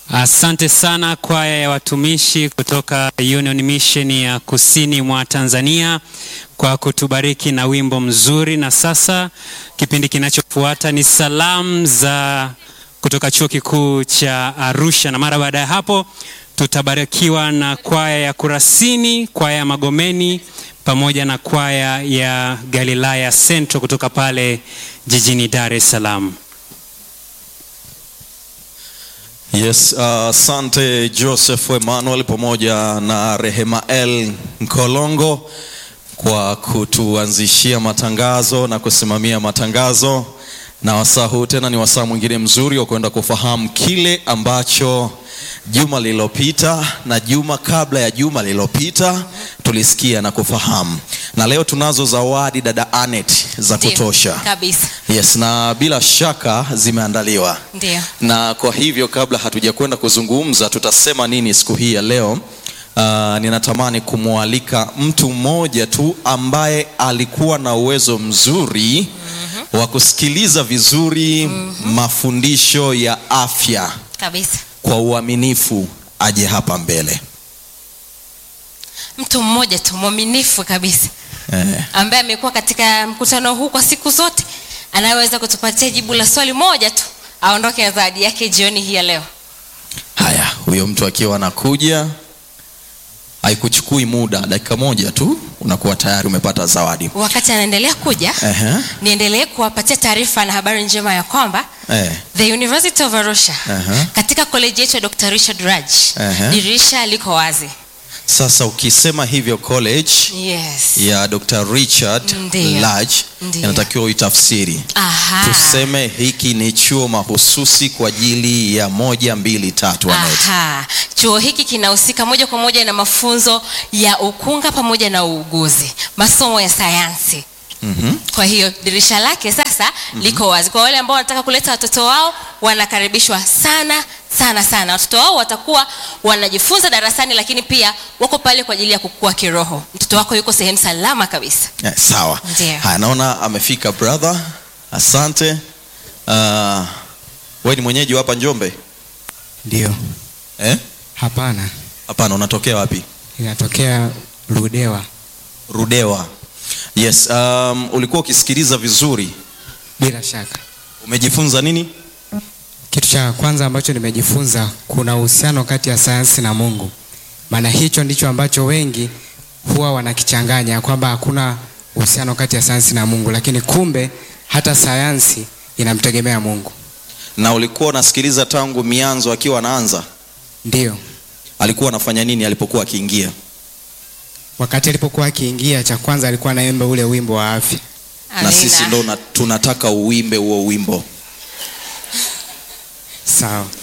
Asante sana kwaya ya watumishi kutoka Union Mission ya kusini mwa Tanzania kwa kutubariki na wimbo mzuri. Na sasa kipindi kinachofuata ni salamu za kutoka chuo kikuu cha Arusha, na mara baada ya hapo tutabarikiwa na kwaya ya Kurasini, kwaya ya Magomeni pamoja na kwaya ya Galilaya Central kutoka pale jijini Dar es Salaam. Yes, asante uh, Joseph Emmanuel pamoja na Rehemael Nkolongo kwa kutuanzishia matangazo na kusimamia matangazo, na wasaa huu tena ni wasaa mwingine mzuri wa kwenda kufahamu kile ambacho juma lililopita na juma kabla ya juma lililopita tulisikia na kufahamu, na leo tunazo zawadi dada Anet za Ndio, kutosha. kabisa Yes, na bila shaka zimeandaliwa ndio na kwa hivyo kabla hatujakwenda kuzungumza tutasema nini siku hii ya leo uh, ninatamani kumwalika mtu mmoja tu ambaye alikuwa na uwezo mzuri wa kusikiliza vizuri mafundisho ya afya kabisa kwa uaminifu aje hapa mbele mtu mmoja tu mwaminifu kabisa eh. ambaye amekuwa katika mkutano huu kwa siku zote anayeweza kutupatia jibu la swali moja tu aondoke na zawadi yake jioni hii ya leo haya huyo mtu akiwa anakuja haikuchukui muda dakika moja tu unakuwa tayari umepata zawadi wakati anaendelea kuja Ehe. niendelee kuwapatia taarifa na habari njema ya kwamba Eh. the university of arusha Aha. katika koleji yetu ya dr richard raj Aha. dirisha liko wazi sasa ukisema hivyo college yes ya Dr. Richard Ndiyo. Lodge Ndiyo. inatakiwa uitafsiri. Aha. Tuseme hiki ni chuo mahususi kwa ajili ya moja mbili tatu Anet. Aha. Chuo hiki kinahusika moja kwa moja na mafunzo ya ukunga pamoja na uuguzi, masomo ya sayansi. Mhm. Kwa hiyo dirisha lake sasa liko wazi kwa wale ambao wanataka kuleta watoto wao, wanakaribishwa sana sana sana. Watoto wao watakuwa wanajifunza darasani, lakini pia wako pale kwa ajili ya kukua kiroho. Mtoto wako yuko sehemu salama kabisa. Eh, sawa. Ndiyo. Haya, naona amefika brother. Asante. Uh, wewe ni mwenyeji wa hapa Njombe? Ndio. Eh? Hapana, Hapana, unatokea wapi? inatokea Ludewa. Rudewa. Yes, um, ulikuwa ukisikiliza vizuri. Bila shaka, Umejifunza nini? kitu cha kwanza ambacho nimejifunza, kuna uhusiano kati ya sayansi na Mungu. Maana hicho ndicho ambacho wengi huwa wanakichanganya kwamba hakuna uhusiano kati ya sayansi na Mungu, lakini kumbe hata sayansi inamtegemea Mungu. Na ulikuwa unasikiliza tangu mianzo akiwa anaanza? Ndio, Alikuwa anafanya nini alipokuwa akiingia? wakati alipokuwa akiingia, cha kwanza alikuwa anaimba ule wimbo wa afya. na Amina. sisi ndo na- tunataka uimbe huo wimbo Sawa.